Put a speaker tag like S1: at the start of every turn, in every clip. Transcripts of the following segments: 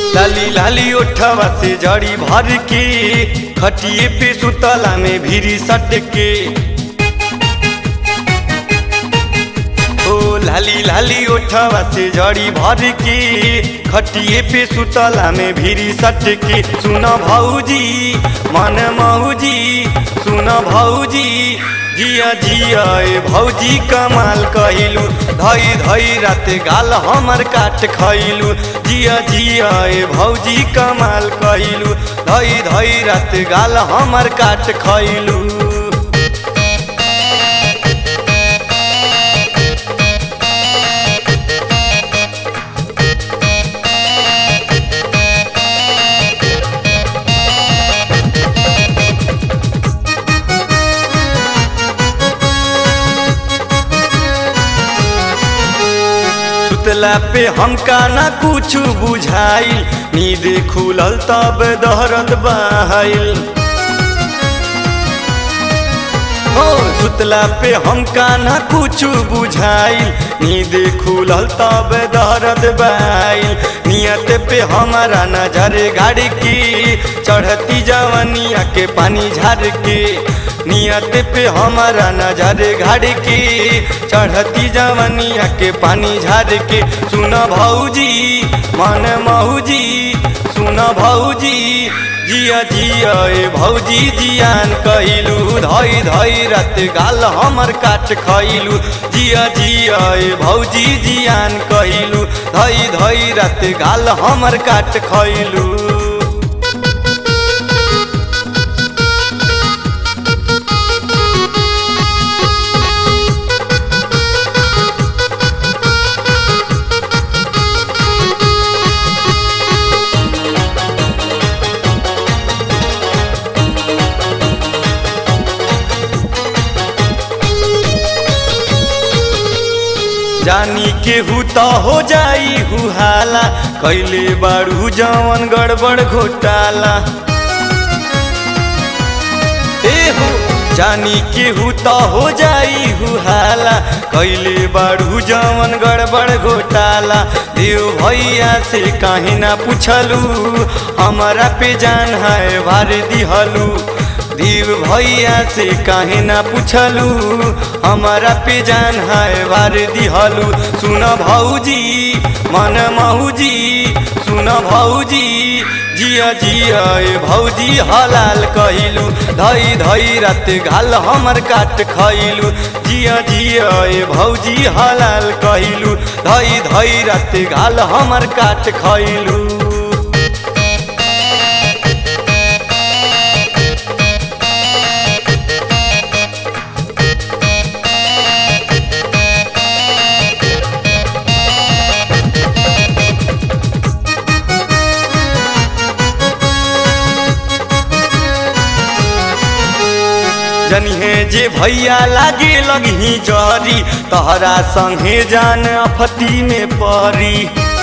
S1: लाली लाली ओठवा से जड़ी भर के खटिए पे सुतला में भीरी सट के ओ लाली लाली ओठवा से जड़ी भर के खटिए पे सुतला में भीरी सट के सुन भौजी मन मौजी सुन भौजी जिया जिया ए भौजी कमाल कहिलू धई धई रात गाल हमर काट खैलू जिया जिया ए भौजी कमाल कहिलू धई धई रात गाल हमर काट खैलू सुतला पे हमका ना कुछ बुझाइल नींद खुलल तब दहरत बहाइल हो सुतला पे हमका ना कुछ बुझाइल नींद खुलल तब दहरत बहाइल नियत पे हमारा नजर गाड़ के चढ़ती जवनिया के पानी झाड़ के नियत पे हमारा नजर घाड़ के चढ़ती जवनिया के पानी झाड़ के सुन भौजी मन मौजी सुन भौजी जिया जिया ए भौजी जियान कहिलू धई धई रात गाल हमर काट खैलू जिया जिया ए भौजी जियान कहिलू धई धई रात गाल हमर काट खैलू जानी केहू तो हो जाई हुहाला कैले बारू जवन गड़बड़ घोटाला ए हो जानी केहू तो हो जाई हुहाला कैले बारू जवन गड़बड़ घोटाला देव भैया से काहे ना पूछलू हमारा पे जान है भार दिहलू देव भैया से काहे ना पूछलू हमारा पे जान है बार दिहलू सुन भौजी मन मौजी सुन भौजी जिया जिया ए भौजी हलाल कहिलू धई धई रात गाल हमर काट खैलू जिया जिया ए भौजी हलाल कहिलू धई धई रात गाल हमर काट खैलू जनिहे जे भैया लागे लगही जरी तहरा संगे जान अफती में परी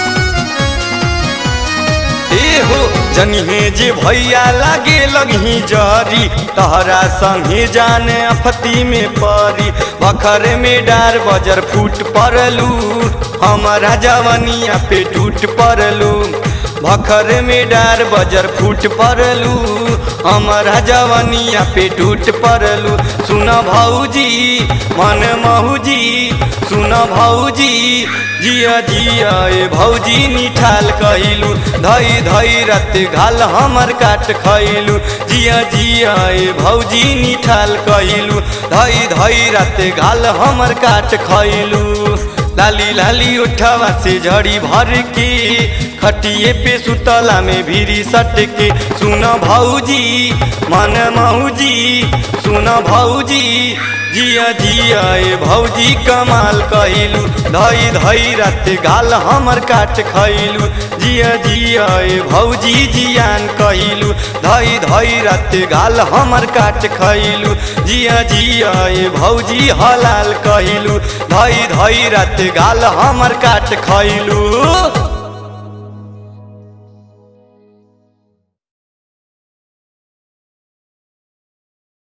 S1: ए हो जनिहे जे भैया लागे लगही जरी तहरा संगे जान अफती में परी बखर में डार बजर फूट पड़लू हमारा जवनिया पे टूट पड़लू भखर में डार बजर फूट पड़लू हमारा जवनिया पे टूट पड़लू सुन भौजी मन मौजी सुन भौजी जिया जिया ए भौजी निठाल कहिलू धई धई रात घाल हमर काट खैलू जिया जिया ए भौजी निठाल कहिलू धई धई रात घाल हमर काट खैलू लाली लाली उठवा से झड़ी भर के खटिए पे सुतला में भीरी सट के सुन भौजी मन मौजी सुन भौजी जिया जिया ए भौजी कमाल कहिलू धई धई रात गाल हमर काट खैलू जिया जिया ए भौजी जियान कहिलू धई धई रात गाल हमर काट खैलू जिया जिया ए भौजी हलाल कहिलू धई धई रात गाल हमर काट खैलू